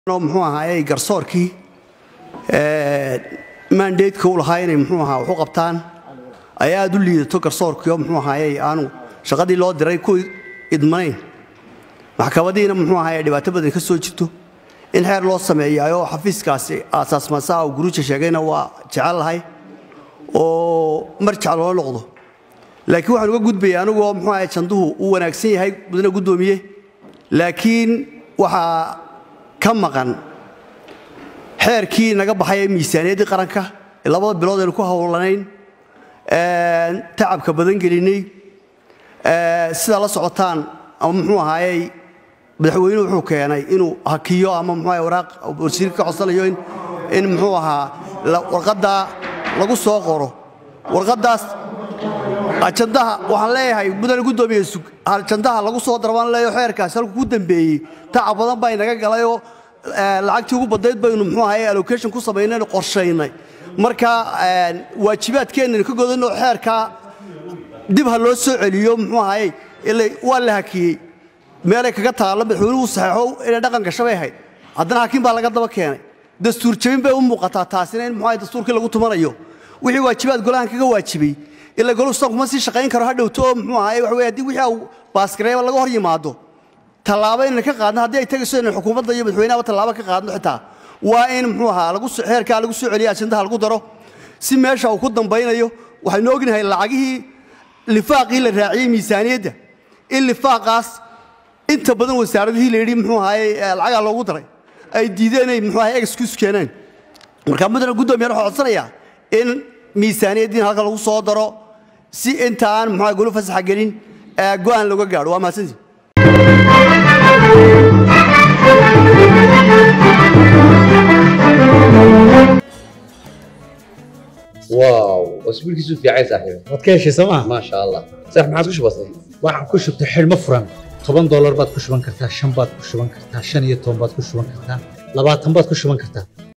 muxuu ahaayey garsoorkii mandateska u lahaa inay muxuu ahaa waxu qabtaan ay aad u liidato garsoorkii oo muxuu ahaayey aanu shaqadii loo diray ku idmanayn maxkamadiina muxuu ahaayey dhibaato badan ka soo jirto in xeer loo sameeyaayoo xafiiskaasi aasaasmasaha uu guruuja sheegayna waa jecel lahay oo marjac loola noqdo laakiin waxaan uga gudbaya anigu oo muxuu ahaye janduhu uu wanaagsan yahay mudane guddoomiye laakiin waxaa ka maqan xeerkii naga baxay ee miisaaniyaddii qaranka labada bilood aynu ku howlanayn tacabka badan gelinay sidaa la socotaan ama muxuu ahaayey madaxweynuhu wuxuu keenay inuu hakiyo ama muxuu ahaye waraaq wasiirka ka codsanayo in muxuu ahaa warqaddaa lagu soo qoro warqaddaas ajandaha waxaan leeyahay mudane guddoomiye sug ajandaha lagu soo darbaan leeyo xeerkaasi halku ku dambeeyey tacab badan baa inaga galayoo lacagtii ugu badnayd baynu muxuu ahaye allocation ku samaynaynu qorshaynay marka waajibaadkeennaynu ka godanoo xeerkaa dib ha loo soo celiyo muxuu ahaye ila waa la hakiyey meelay kaga taallo madaxweynuhu saxeexo inay dhaqan gasho bay ahayd haddana hakiin baa laga daba keenay dastuur jabin bay u muuqataa taasina in muxuu ahaye dastuurkii lagu tumanayo wixii waajibaad golahan kaga waajibay ila golu san kuma sii shaqayn karo ha dhowto oo muxuu ahaye waxa weye haddii wixii au baaskareeba laga hor yimaado tallaabo inayna ka qaadno haddii ay tagayso inay xukuumadda iyo madaxweynahaba tallaabo ka qaadno xitaa waa in muxuu ahaa lagu xeerkaa lagu soo celiyo ajandaha lagu daro si meesha uu ku dambaynayo waxaynu ognahay lacagihii lifaaqii la raaciyey miisaaniyadda in lifaaqaas inta badan wasaaradihii la yidhi muxuu ahaye lacagaa loogu daray ay diideen inay muxuu ahaye excuse keeneen marka mudane guddoomiyan waxaa codsanayaa in miisaaniyaddiina halka lagu soo daro si inta aan muxuu golu fasaxa gelin go'aan looga gaadho waa mahadsantii واو واسبوع كيسو في عايز صاحبي waad ka heshay sooma ما شاء الله صح ما عادش بسيط waxaan ku shubtay xidhmo furan toban doolar baad ku shuban kartaa shan baad ku shuban kartaa shan iyo toban baad ku shuban kartaa labaatan baad ku shuban kartaa